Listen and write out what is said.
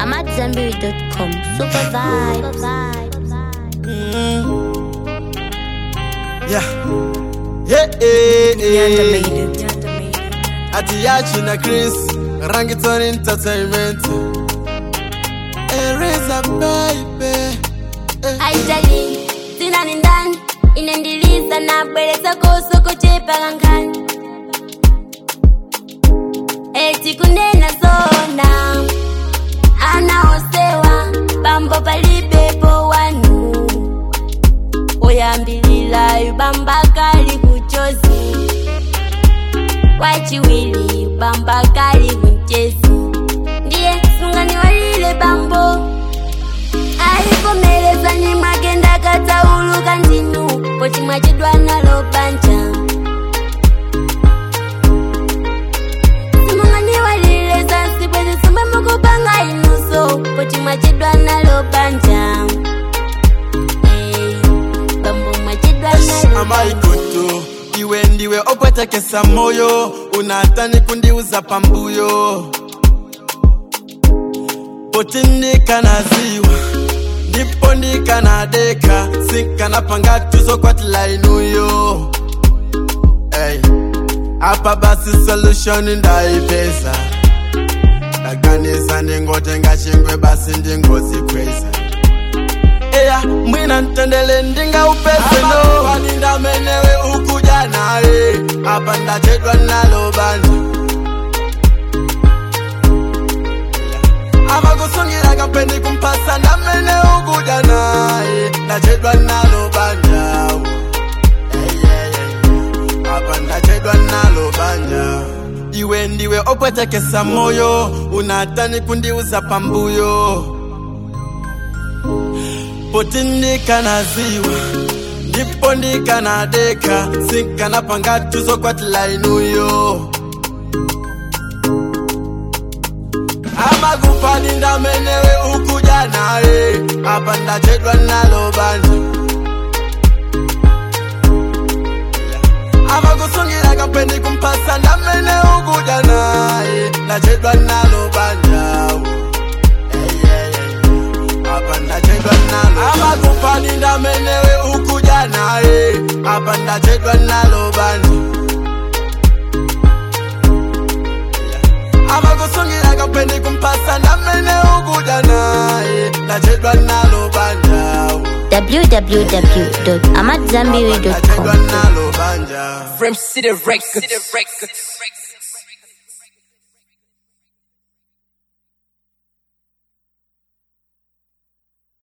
I'm at Zenberry.com. Super vibes. Yeah. Hey, hey, hey. Atiyachi na Chris, Rangiton Entertainment. Ereza baby. haitali sina ni ndani inendiliza na bwereza kosoko chepakangani eti kunena zona anaosewa bambo palibepo wanu oyambilila bamba kali kuchozi wachiwili bamba kali kunchezi ndiye sungani walile bambo aivomereza nyimwagenda katauluka ndinu poti mwachidwa nalo banja simunganiwalileza nsibwezi somwe mukupanga inuso poti mwachidwa nalo banja Hey, bambo mwachidwa nalo amaikoto iwe ndiwe opwetekesa moyo unatani kundiuza pambuyo poti ndikanaziwa ndipo ndikanadeka sinkanapanga tuzokwatila inuyo hey. apa basi solution ndaipeza ndaganiza ndingotenga chingwe basi ndingozikweza eya mwina ntendele ndinga upese no paninda menewe ukuja naye apa ndachedwa nalo bandi amakusungira kapendi kumpasa ndamene ukuja naye ndachedwa nalo bandawo apa ndachedwa nalo banja iwe ndiwe opwetekesa moyo unatani kundiuza pambuyo poti ndikanaziwa ndipo ndikanadeka sinkanapanga tuzokwatila inuyo amakupani ndamenewe ukuja naye apa ndachedwa nalo bandi amakusungira kapendi kumpasa ndamene ukuja naye ndachedwa nalo bandawo apa ndachedwa nalo amakupani ndamenewe ukuja naye apa ndachedwa nalo bandi amakusungira kapendi kumpasa ndamene ukuja naye ndachedwa nalo bandawo www.amatzambiri.com. ndachedwa nalo banja From City Records.